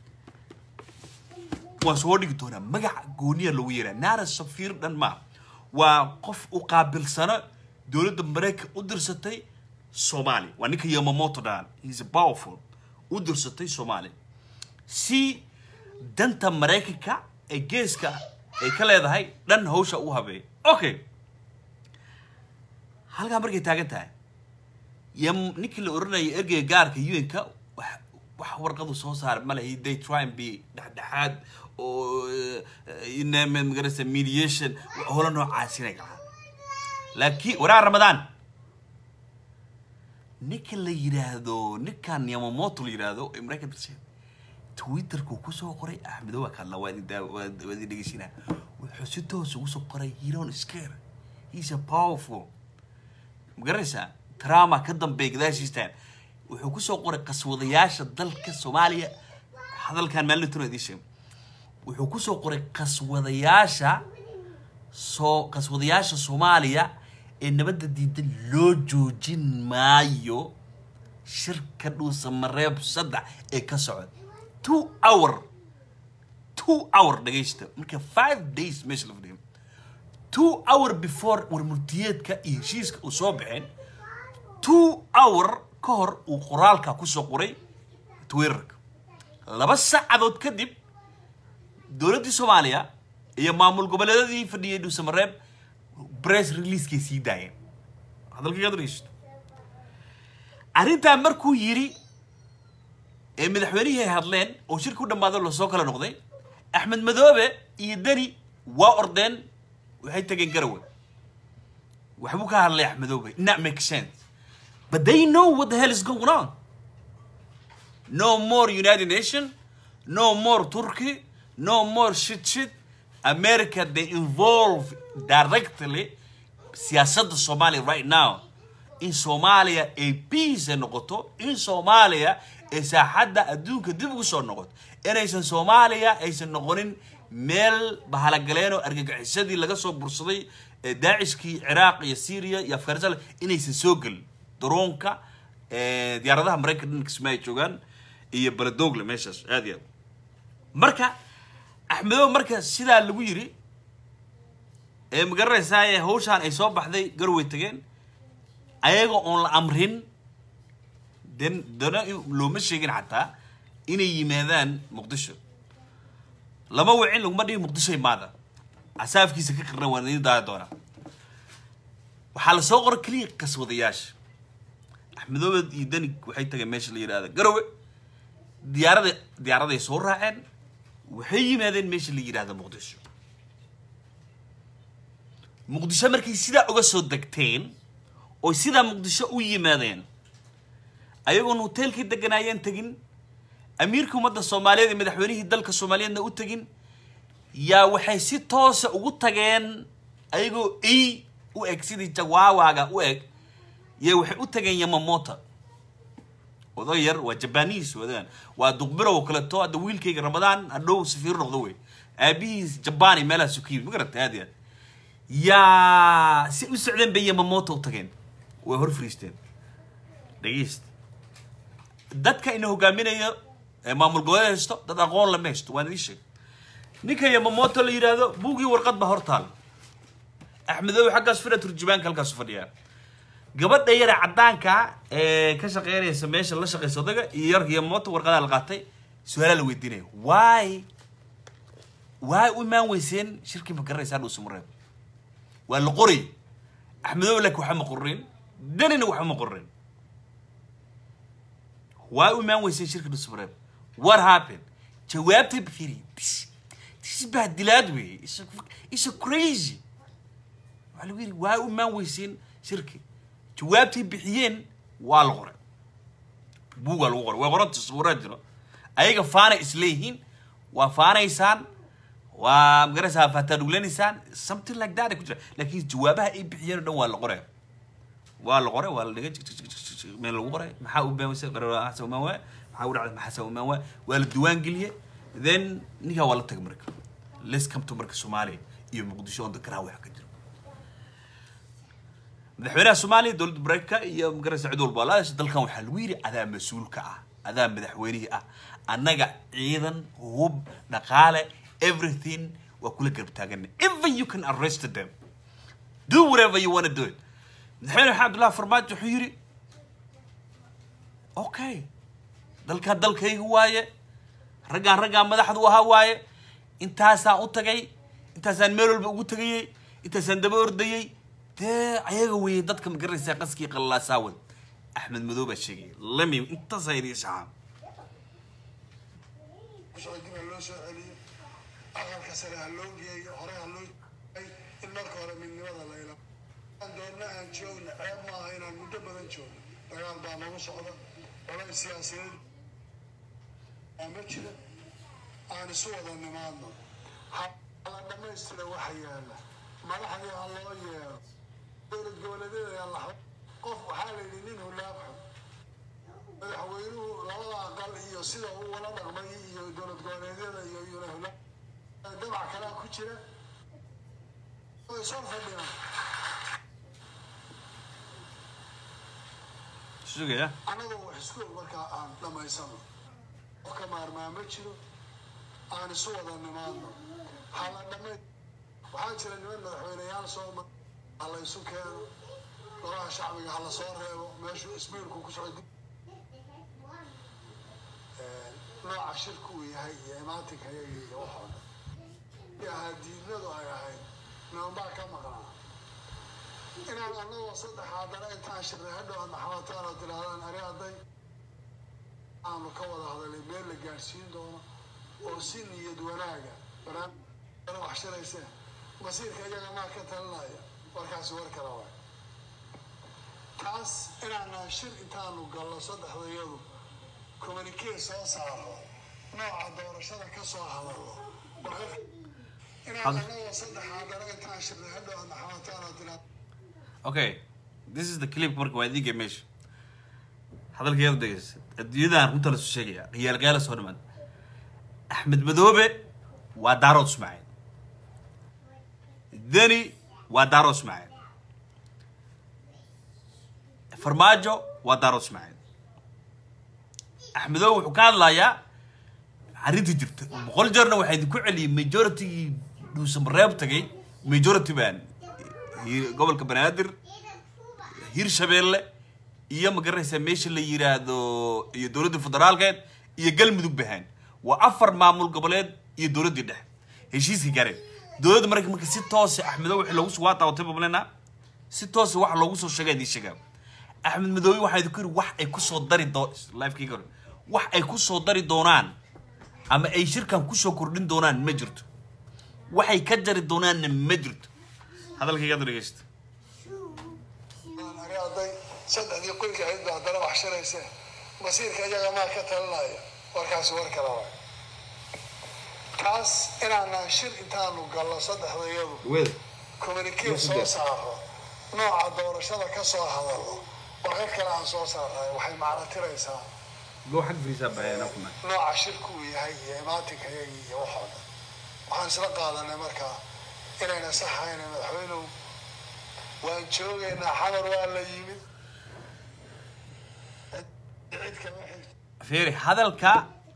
waa soo dhigi doonaa magaca gooniya lagu yeeraa naara safiir dhan ma waa qof u qaabilsano dowladda maraykan u dirsatay soomaaliya waa ninka yamamoto dhaan he's powerful u dirsatay soomaaliya si danta maraykanka ee geeska ay ka leedahay dhan hawsha u habeeya okay halkaa markay taagan tahay yam ninkii la oranayay ergeyga gaarka un-ka wax wax warqadu soo saara ma lehi they try and be dhexdhexaad oo iname magarasa mediation holo noocaas inay galaan laakiin waraa ramadaan ninka la yidhaahdo ninkan yamamoto la yidhaahdo ee maraykan dirsan twitterku kusoo qoray axmedo waa kalla waa idin daa- waa waa idin dhegeysinaa wuxuu si toos ugu soo qoray he don't scare he's a powerful ma garanaysaa trama ka dambeeya gadaashiistaan wuxuu kusoo qoray qaswadayaasha dalka soomaaliya hadalkan maalintan idiin sheegay wuxuu kusoo qoray qaswadayaasha soo qaswadayaasha soomaaliya ee nabadda diidan loo joojin maayo shirka dhuusa mareeb saddex ee ka socda two hour two hour dhagaysta marka five days meesha la fadhiyo two hour before warmurtiyeedka iyo heshiiska uu soo baxeen two hour ka hor uu qoraalka kusoo qoray twitterka laba saacadood kadib dowladdii soomaaliya iyo maamul goboleedadii fadhiyay dhuusamareeb press releasekay sii daayeen hadalkaygaad dhegeysto arrintaa markuu yidhi ee madaxweynihii ay hadleen oo shirka u dhammaado lasoo kala noqday axmed madoobe iyo deni waa ordeen waxay tageen garawe waxbuu ka hadlay axmedoobe not make sense but they know what the hell is going on no more united nation no more turkey no more shit shit america they involve directly siyaasadda soomaaliya right now in soomaaliya ay peace ay noqoto in soomaaliya ay saaxadda adduunka dib ugu soo noqoto inaysan soomaaliya aysan noqonin meel bahalagaleen oo argagixisadii laga soo bursaday ee daacishkii ciraaq iyo syria iyo afghanistan inaysan soo gelin daroonka ee, diyaaradaha maraykanka dhanka kismaa ay joogaan iyo baladogle meeshaas aad iyo aad marka axmedow marka sidaa lagu yiri ee magaranaysaa ee hawshaan ay soo baxday garway tageen ayaga oon la amrin den dana in- looma sheegin xataa inay yimaadaan muqdisho lama wicin laguma dhihi muqdisho imaada casaafkiisa ka qirna waan idin daaya doonaa waxaa la soo qoray keliya qaswadayaasha axmedoobe iyo deni waxay tageen meesha la yidhaahda garowe diyaarada diyaaraday soo raaceen waxay yimaadeen meesha la yidhaahda muqdisho muqdisho markay sidaa uga soo degteen oo sidaa muqdisho u yimaadeen ayagoon hoteelkii deganaayeen tegin amiirka ummadda soomaaliyeed iyo madaxweynihii dalka soomaaliyeedna u tegin yaa waxay si toosa ugu tageen ayagoo ey u eg sidii jawaawaga u eg yay waxay u tageen yamamota oday yar waa jabanis wadaan waa duqbirow kaleto hadda wiilkayga ramadaan hadhow safiir noqdo wey aabihiis jabani meelahaasu ka yimid ma garata aad iyo aad yaa si u socdeen bay yamamoto u tageen way hor fariisteen dhegeyst dadka ina hogaaminayo ee maamul goboleed haysto dad aqoon lama haysto waan idiin sheeg ninka yamamoto la yidhaahdo buugii warqad baa hor taal axmedow xaggaas fira turjubaanka halkaasu fadhiyaa gabadha yara caddaanka ee ka shaqeynaysa meesha la shaqeysa odaga iyo yar yamamoto warqadaa la qaatay su-aalaa la weydiinaya why why u imaan weyseen shirkii ma garanaysaa dhuusa mareeb waa la qoray axmedow laakiin waxba ma qorin danina waxba ma qorin waa u imaan weyseen shirka dhuusa mareeb what happened jawaabtay bafiri this this is bahdilaad wey it's a, it's a crazy waxaa lagu yidhi waa u imaan weyseen shirki jawaabtay bixiyeen waa la qoray buugaa lagu qoray way qoranta sawiraa jiro ayaga faanay isleeyihiin waa faanaysaan waa magaraysaa faataadhuglanaysaan something like that ay ku jira laakiin jawaabaha ay bixiyeen oo dhan waa la qoray waa la qoray waa la dhigay meel lagu qoray maxaa u been weyse xasan umaan waa maxaa u dhacday maxasan umaan waa waa la diiwaan geliyey then ninkaa waa la tagay marka let's come to marka soomaaliya iyo muqdisho on the ground waxa ka jira madaxweynaha soomaaliya dowladda mareykanka iyo magaraysa cid walba la dalkan waxaa lagu yidhi adaa mas-uulka ah adaa madaxweynihii ah annaga ciidan hub dhaqaale everything waa kula garab taagana even you can arrest them do whatever you want to do it madaxweyne maxamed abdullahi farmaajo wuxuu yidhi okay dalkaan dalkayga waaye raggaan raggaan madaxdu ahaa waaye intaasaan u tagay intaasaan meel walba ugu tegayey intaasaan daba ordayey dee ayaga weeye dadka magaranaysaa qaskii qallalaasaawad axmed madow baa sheegaya lami intaasa idin shaxaa socodin ha loo soo celiyo aqalka sare ha loo geeyo hore ha loo in marka hore midnimada la ila aan doonna aan joogna ceeb maaha inaan muddo badan joogno dagaal baa nagu socda olay siyaasiyeed aa ma jira aan isu wada nimaadno ha la dhammaystira waxa yaala madaxdii ha loo yeero dowlad goboleedyada yaa la qof waxaa la yidhi nin hulaab xun madaxweynuhu labada aqal iyo sida uu wala dhaqmay iyo dowlad goboleedyada iyo iyona hulaab dabac kalaa ku jira way soo fadhiyaan sugaya annagoo wax isku og markaa aan dhammaysano qofka maarmaa ma jiro aan isu wada nimaadno hala dhamay waxaa jira niman madaxweyneyaal soo ma ha la isu keeno golaha shacbiga ha la soo reebo meeshuu isbiirku ku socdo nooca shirku uu yahay iyo imaatinka yaga iyo waxoo dhan ahaa diidnadu ay ahayd nimanbaa ka maqnaa inaan annagoo saddex haddana intaan shirnay hadhow aad maxamataan oo tirahdaan ari hadday aanu ka wada hadalay meel la gaadhsiin doono oo si niyad wanaaga barnaamij wax shirayseen masiirka iyaga maa ka talinaya warkaasi war kala waay taas inaanaan shir intaanu gallo saddexdayadu communicate soo saaro nooca doorashada ka soo hadallo inaan annagoo saddex haddana intaan shirnay hadhow aad maxamataan oo tirahdaan okay this is the clip marka waa idinka meesha hadalkeeda dhegeysa adduunyadan runta lasu sheegaya qiyaalgaala soo dhamaan axmed madoobe waa daaro ismaaciil deni waa daaro ismaaciil farmaajo waa daaro ismaaciil axmedow wuxuu ka hadlayaa arrinta jirta boqol jeerna waxaa idinku celiyay majoritygii dhuusamareeb tagay majority baan hi- gobolka banaadir hirshabeelle iyo ma garanaysaa meesha la yiraahdo iyo dowladda federaalkeed iyo galmudug bahaan waa afar maamul goboleed iyo dowladdii dhexe heshiiska gaareen dowladda marka marka si toose axmedow wixii loogu waa daawatay bablena si toose wax loogu soo sheegay idin sheegaa axmed madoobe waxaa idinku yidhi wax ay kusoo dari doo lifekii hore wax ay kusoo dari doonaan ama ay shirkan kusoo kordhin doonaan ma jirto waxay ka jari doonaanna ma jirto hadalkayga dhegeysta ari hadday saddexdii qoyka ahayd ba haddana wax shirayseen masiirka iyaga maa ka talinaya warkaasi war kala waay kaas inaanaan shir intaanu gallo saddexdayadu weda communicate soo saaro nooca doorashada ka soo hadallo warqad kale aan soo saarnay waxay macno tiraysaa go xag firiisaa baxeena kuma nooca shirku uu yahay iyo imaatinka iyagii iyo waxoo dhan waxaan isla qaadanay markaa inayna sax ahayna madaxweynuhu waan joogaynaa xamar waa la yimid cid kama xigto fiiri hadalka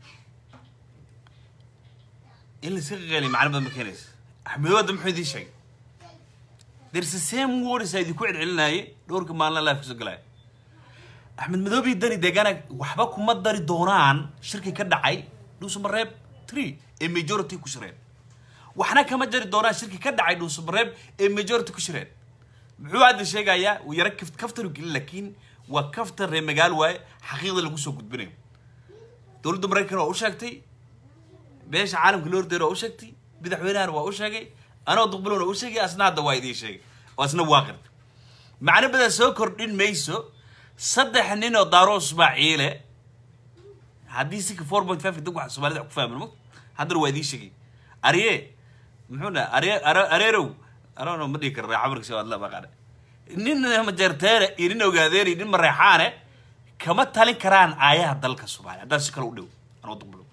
in layska qaqeeliya macno badan ma keenaysa axmedo wadda muxuu idiin sheegay there's the same words aa idinku celcelinaaye dhowrka maalin life kasoo galaya axmed madoobe iyo dani deegaana waxba kuma dari doonaan shirki ka dhacay dhuusamareeb three ee majority ku shireen waxna kama jari doonaan shirki ka dhacay dhuusamareeb ee majority ku shireen muxuu hadda sheegayaa uu yara kaf- kaftan u gelin laakiin waa kaftan reer magaal waaye xaqiiqda lagu soo gudbinayo dowladda maraykan waa u sheegtay beesha caalamka loo hordeero waa u sheegtay madaxweynahana waa u sheegay anoo duqbilowna u sheegay asna hadda waa idiin sheegay oo asna waa qirtay macno badan soo kordhin mayso saddex nin oo daaro ismaaciile haddii sika four point five dad waxa soomaalida wax ku fahmin mo haddana waa idiin sheegay arye muxuu dhaha arye Are- areerow arono ma dhihi kara reexamarka si adla baqaane nin majeerteene iyo nin ogaadeene iyo nin mareexaane kama talin karaan aayaha dalka soomaaliya haddaan si kale u dhow anoo duqbilow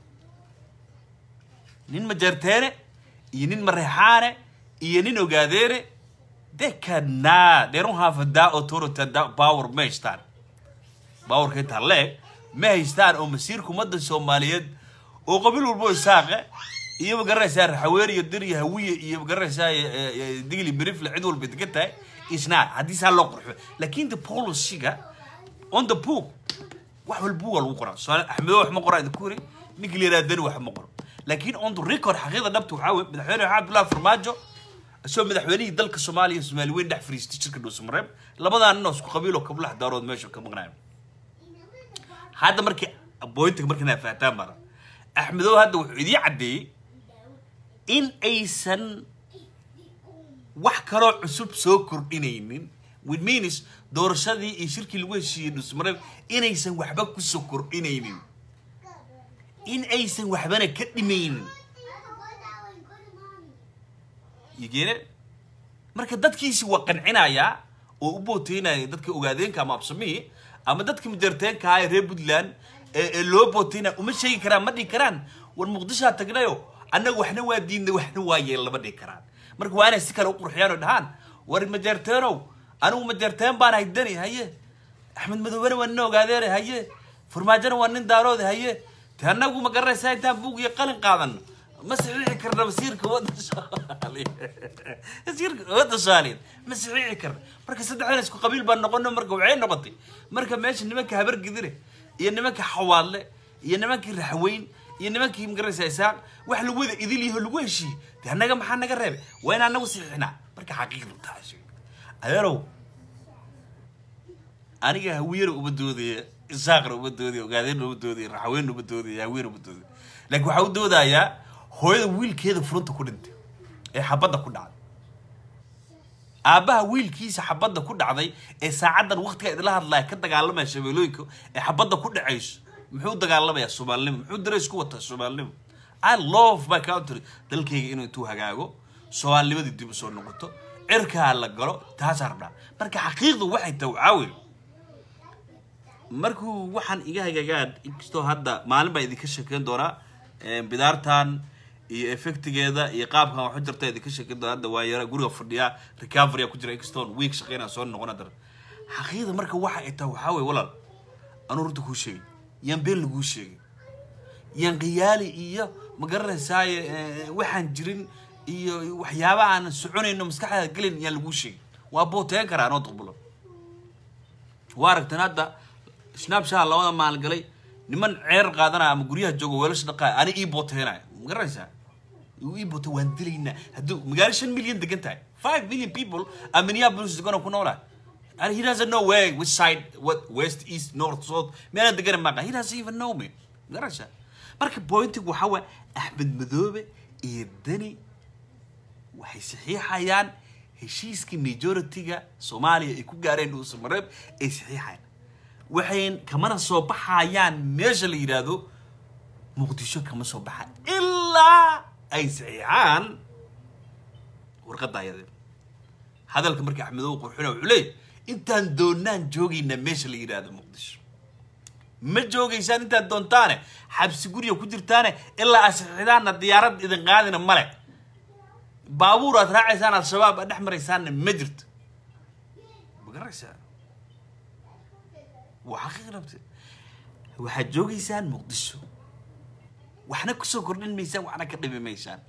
nin majeerteene iyo nin mareexaane iyo nin ogaadeene they cannot they don't have that authority that power ma haystaan powerka intaa leeg ma haystaan oo masiirka ummadda soomaaliyeed oo qabiil walbo isaaqe iyo magaranaysaa raxaweer iyo dir iyo hawiye iyo magaranaysaa digli mirifle cid walba degan tahay isnaa haddii saa loo qurxo laakiin the policyga on the book wax walba waa lagu qoraa soo axmedo wax ma qoraa idinku yiri ninkii la yihahda dani wax ma qoro laakiin on the record xaqiiqda dhabta waxaa weye madaxweyne maxamed abdullahi farmaajo isagoo madaxweynihii dalka soomaaliya iyo soomaali weyn dhex fariistay jirka dhuusamareeb labadaa nin oo isku qabiiloo kablax daarood meesha ka maqnaaya hadda markii bointiga markii naa fahtaan mara axmedow hadda wuxuu idiin caddeeyey in aysan wax kaloo cusub soo kordhinaynin with means doorashadii iyo shirkii lagu heshiiyey dhuusamareeb inaysan waxba kusoo kordhinaynin in aysan waxbana ka dhimaynin yigeene marka dadkiisi waa qancinayaa oo u booteynaya dadka ogaadeenka ama absamihii ama dadka majarteenka ah ee reer puntland ee ee loo booteynaya uma sheegi karaan ma dhihi karaan war muqdishoa tagnayo annaga waxna waa diidnay waxna waa yeel lama dhihi karaan marka waa inay si kale u qurxiyaan oo dhahaan war majarteenow anigu majarteen baan haydani haye axmed madoobena waa nin ogaadeene haye farmaajona waa nin daaroode haye te annagu ma garanaysaa intaan buug iyo qalin qaadano ma saxiixi karna masiirka wadda soomaaliya masiirka wadda soomaaliyeed ma saxiixi karna marka saddexdan isku qabiil baan noqono marka waxay noqotay marka meesha nimanka habargidire iyo nimanka xawaadle iyo nimankii raxweyn iyo nimankii magaranaysaa isaaq wax lagu wada idil yaho lagu heshiiyey de annaga maxaa naga reebay waa in annagu saxiixnaa marka xaqiiqdu taasi adeerow aniga hawiyana uma doodaya isaaqna uma doodaya ogaadeenna uma doodaya raxaweenna uma doodaya haweena uma doodaya laakiin waxaa u doodayaa hooyada wiilkeeda furunta ku dhintay ee xabadda ku dhacday aabbaha wiilkiisa xabadda ku dhacday ee saacaddan waqtiga idila hadlaya ka dagaalamaya shabeelooyinka ee xabadda ku dhacayso muxuu dagaalamayaa soomaalinimo muxuu dareys ku wataa soomaalinimo i love my country dalkayga inuu intuu hagaago soomaalinimadii dib usoo noqoto cirkaa la galo taasaa rabnaa marka xaqiiqdu waxay tahay waxaa weeye markuu waxaan iga hagaagaan inkastoo hadda maalin baa idinka sheekeyn doonaa bidaartan iyo effectigeeda iyo qaabkan waxu jirta idinka sheekeyn doonaa hadda waa yara guriga fadhiya recovery ku jira inkastoo week shaqeynaa soo noqon haddana xaqiiqda marka waxa ay tahay waxaa weye walaal anuu runta kuu sheegay yaan been laguu sheegay yaan qiyaali iyo ma garanaysaaye waxaan jirin iyo waxyaaba aan soconayno maskaxdaada gelin yaan laguu sheegay waa booteen karaa anoo duqbulo waa aragteen hadda snapshaa labada maalin galay niman ceer qaadanaya ama guryaha jooga weelasha dhaqaaya ani ii booteenaya ma garanaysaa ii bootay waan dilaynaa hadduu magaalo shan milyan degan tahay five million people a minneapolis degan oo ku noolaa and he doesn't know where which side what west east north south meelaan degan maaqa he doesn't even know me ma garanaysaa marka pointigu waxaa waa axmed madoobe iyo dani waxay saxiixayaan heshiiskii majority-ga soomaaliya ay ku gaareen dhuusamareeb ay saxiixayaan waxayn kamana soo baxayaan meesha la yidhaahdo muqdisho kama soo baxaan ilaa ay saxiixaan warqadda ayade hadalka markii axmedow qurxina wuxuu leeyahy intaan doonaan joogaynaa meesha la yidhaahdo muqdisho ma joogaysaan intaad doontaane xabsi guriga ku jirtaane ilaa aad saxiixdaanna diyaarad idin qaadina male baabuur aad raacaysaan al-shabaab aad dhex maraysaanna ma jirto ma garanaysaa waa xaqiiq rabte waxaad joogaysaan muqdisho waxna kusoo kordhin maysaan waxna ka dhimi maysaan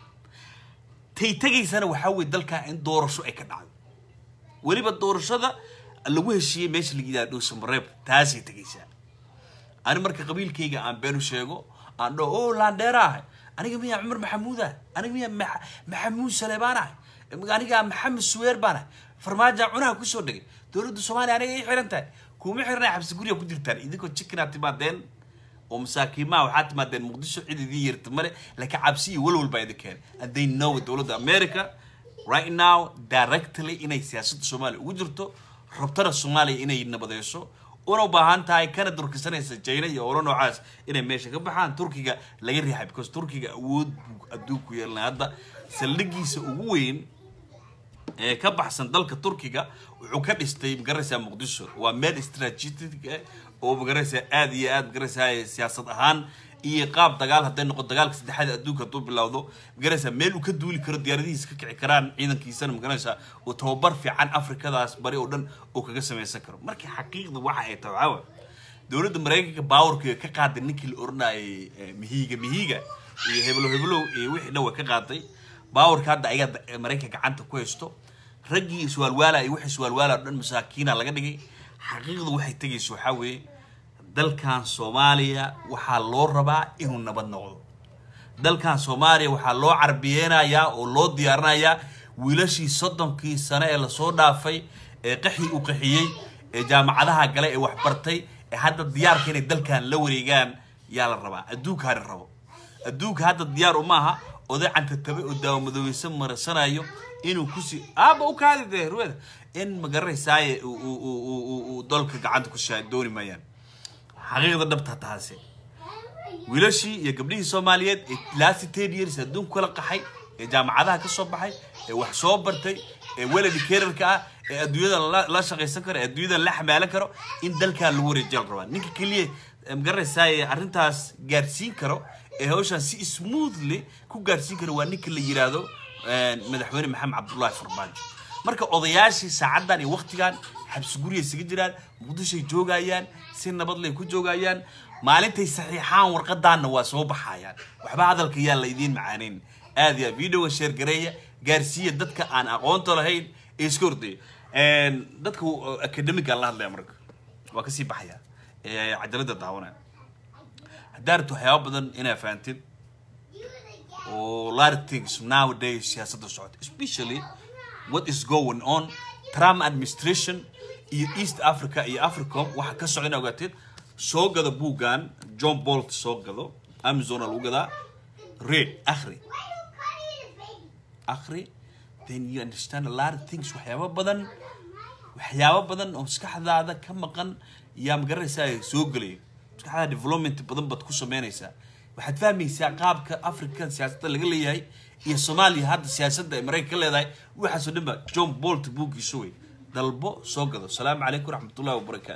tay tegaysana waxaa weye dalkaa in doorasho ay ka dhacdo weliba doorashada lagu heshiiyey meesha la yidhaha dhowsamareeb taasay tegaysaa ani marka qabiilkayga aan beenu sheego aan dhaho o laandheera ahay aniga miyaa cumar maxamuud ah aniga miyaa Ma- maxamuud saleebaan ahay aniga maxamed suweer baan ahay farmaajo cunaha kusoo dhegay dowladda soomaaliya aniga ii xiran tahay kuma xirnay xabsi guriga ku jirtaan idinkoo jikinaad timaadeen oo masaakiimaha waxaad timaadeen muqdisho cid idiin yeerta male laakiin cabsi iyo walwal baa idin keenay and they know dowladda america right now directly inay siyaasadda soomaaliya ugu jirto rabtana soomaaliya inay nabadeyso una baahan tahay kana durkisanaysa jayna iyo olo noocaas inay meesha ka baxaan turkiga laga riixay because turkiga awood buu adduunku yeelanay hadda saldhigiisa ugu weyn ee ka baxsan dalka turkiga wuxuu ka dhistay magaraysaa muqdisho waa meel strategic ah oo magaraysaa aad iyo aad magaraysaa siyaasad ahaan iyo qaab dagaal hadday noqo dagaalka saddexaad ee adduunka hadduu bilowdo magaraysaa meel uu ka duuli karo diyaaradihiisa ka kici karaan ciidankiisana magaraysaa uu tababar fiican afrikadaas bari oo dhan uu kaga samaysan karo marka xaqiiqda waxa ay tahay waxaa waay dowladda maraykanka baawarkeeda ka qaaday ninkii la oranayay eh, mihiga mihiga iyo heblo heblow iyo wixii dhan way ka qaaday baawarka hadda ayaga da- maraykanka gacanta ku haysto raggii iswaalwaala iyo wixii iswaalwaala oo dhan masaakiina laga dhigay xaqiiqdu waxay tegayso waxaa weeye dalkan soomaaliya waxaa loo rabaa inuu nabad noqdo dalkan soomaaliya waxaa loo carbiyeynayaa oo loo diyaarinayaa wiilashii soddonkii sane ee lasoo dhaafay ee qaxii u qaxiyey ee jaamacadaha gale ee waxbartay ee hadda diyaarka inay dalkan la wareegaan yaa la rabaa adduunkaani rabo adduunka hadda diyaar uma aha oday cantatabe oo daawamadoweyse marasanayo inuu kusii aaba u kaadi dee ruweda in magaranaysaay uu- uu- uu- uu- uu- uu dalka gacanta ku shaa dooni maayaan xaqiiqda dhabta taasi wiilashii iyo gabdhihii soomaaliyeed ee last ten years adduunka kala qaxay ee jaamacadaha ka soo baxay ee wax soo bartay ee weladi kerarka ah ee adduunyada la- la shaqaysan karo ee adduunyada la xamaalan karo in dalkan lagu wareejiya la rabaa ninka keliya ee magaranaysaa ee arrintaas gaarsiin karo ee hawshan si smoothly ku gaarsiin karo waa ninka la yiraahdo eh, madaxweyne maxamed cabdullaahi farmaajo marka odayaashii saacaddan iyo waktigan xabsi guriga isaga jiraan muqdishoay joogayaan si nabadlay ku joogayaan maalintay saxiixaan warqadaanna waa soo baxayaan waxba hadalka yaa la idiin macaaneyn aad iyo aad videoga sheer gareeya gaarsiiya dadka aan aqoonta lahayn ee iska hordaya dadka academiga la hadlaya marka waa kasii baxaya ee cajalada daawanaya haddaa rabto waxyaaba badan inaa fahantid or a lot of things nowadays siyaasadda socota especially what is going on trump administration iyo east africa iyo africom waxa ka socda in ogaatid soo gada buuggan john bolt soo gado amazona lagu gadaa read akhri akhri then you understand a lot of things waxyaabo badan waxyaabo badan oo maskaxdaada ka maqan yaa magaranaysaa soo gelaya maskaxdaada development badan baad ku sameynaysaa waxaad fahmaysaa qaabka africa siyaasadda laga leeyahay iyo soomaaliya hadda siyaasadda ay maraykan ka leedahay waxaasoo dhan ba john bolt buuggiisa wey dalbo soo gado asalaamu calaykum waraxmatullahi wabarakaatu